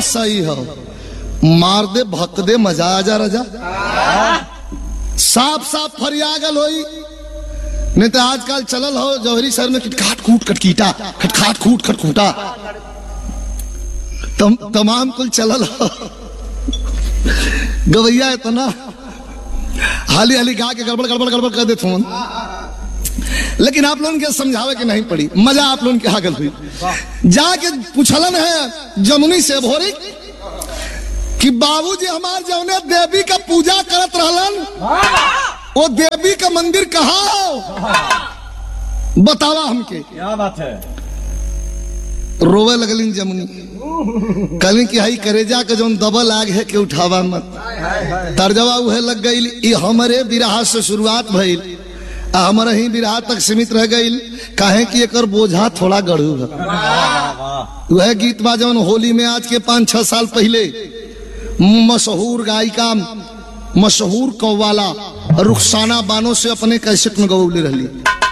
सही हो मार दे भक दे मजा आ जा रजा साफ साफ फरिया गल होई नहीं तो आजकल चलल हो जौहरी शहर में खटखाट कूट खटकीटा खटखाट कूट खटखूटा तम, तमाम कुल चलल हो गवैया इतना हाली हाली गा के गड़बड़ गड़बड़ गड़बड़ कर देते फोन लेकिन आप लोगों के समझावे के नहीं पड़ी मजा आप लोगों के हागल हुई जाके पूछलन है जमुनी से भोरी कि बाबूजी हमार जौने देवी का पूजा करत रहलन वो देवी का मंदिर कहाँ हो बतावा हमके क्या बात है रोवे लगलिन जमुनी कहलिन कि हई करेजा के जौन दबल आग है के उठावा मत तर्जवा उहे लग गई ई हमरे बिरहा से शुरुआत भइल आ हमरे ही बिरहा तक सीमित रह गई काहे कि एकर बोझा थोड़ा गढ़ू है वह गीत बा जौन होली में आज के पाँच छह साल पहले मशहूर गायिका मशहूर कव्वाला रुखसाना बानो से अपने कैसेट में गवौले रहली